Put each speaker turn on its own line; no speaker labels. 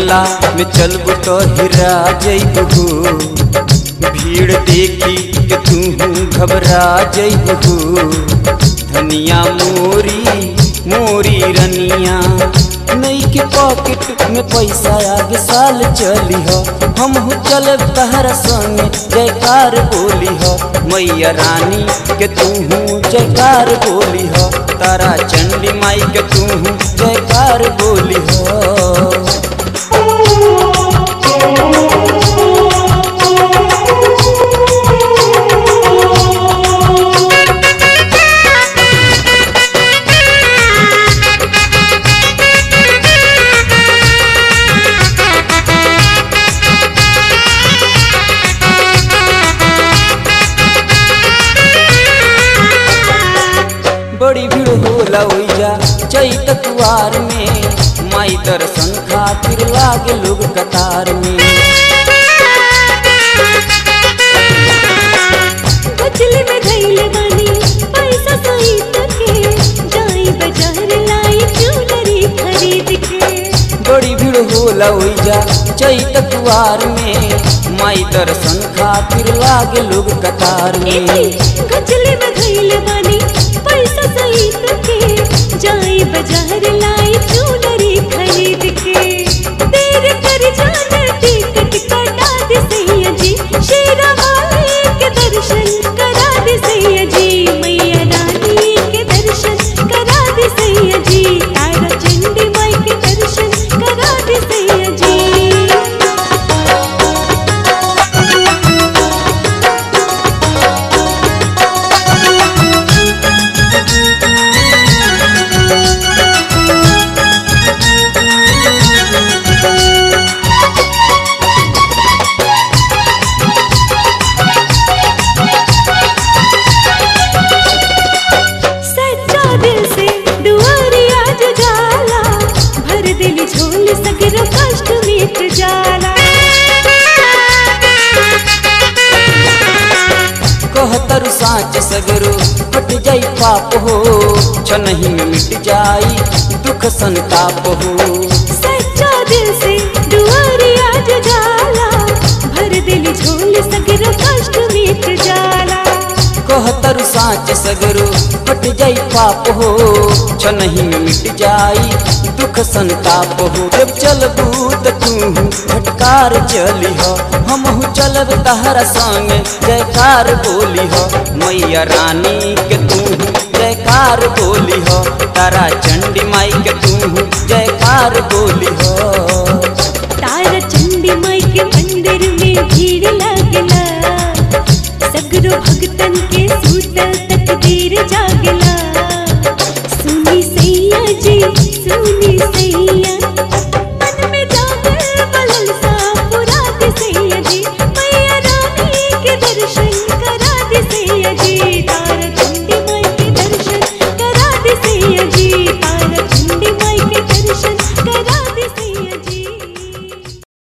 मेला में चलबू तो हिरा जइबू भीड़ देखी के तू घबरा जइबू धनिया मोरी मोरी रनिया नई के पॉकेट में पैसा आगे साल चली हो हम हो चलब तहरा संग जयकार बोली हो मैया रानी के तू जयकार बोली हो तारा चंडी माई के तू जयकार बोली हो बड़ी भीड़ होला ओइजा चैत कुआर में माई दर्शन खातिर लागे लोग कतार में
गजले में धैले बानी पैसा सहित के जाई बाजार लाई ज्वेलरी खरीद के
बड़ी भीड़ होला ओइजा चैत कुआर में माई दर्शन खातिर लागे लोग कतार में
एही गजले में धैले बानी पैसा सहित के जाई बाजार लाई ज्वेलरी खरीद के देर कर जाना टिकट कटा दे सैया जी शेरा वाले के दर्शन करा दे सैया जी मैया रानी के दर्शन करा दे सैया जी तारा चंडी माई के दर्शन करा दे सैया जी सच्चा दिल से दुआरी आज जाला भर दिल झोल सगर कष्ट मिट जाला
कहतर साँच सगरो हट जाई पाप हो छनही में मिट जाई दुख संताप हो
सच्चा दिल से दुआरी आज जाला भर दिल झोल सगर कष्ट मिट जाला
कहतर साँच सगरो हट जाई पाप हो छनही में मिट जाई दुख संताप हो जब चलबू त तू फटकार चली हो हमहू चलब तहरा संग जयकार बोली हो मैया रानी के तू जयकार बोली हो तारा चंडी माई के तू जयकार बोली हो
तारा चंडी माई के मंदिर में भीड़ लागला सगरो भगतन के सूतल तकदीर जागला सुनी सैया जी सुनी सैया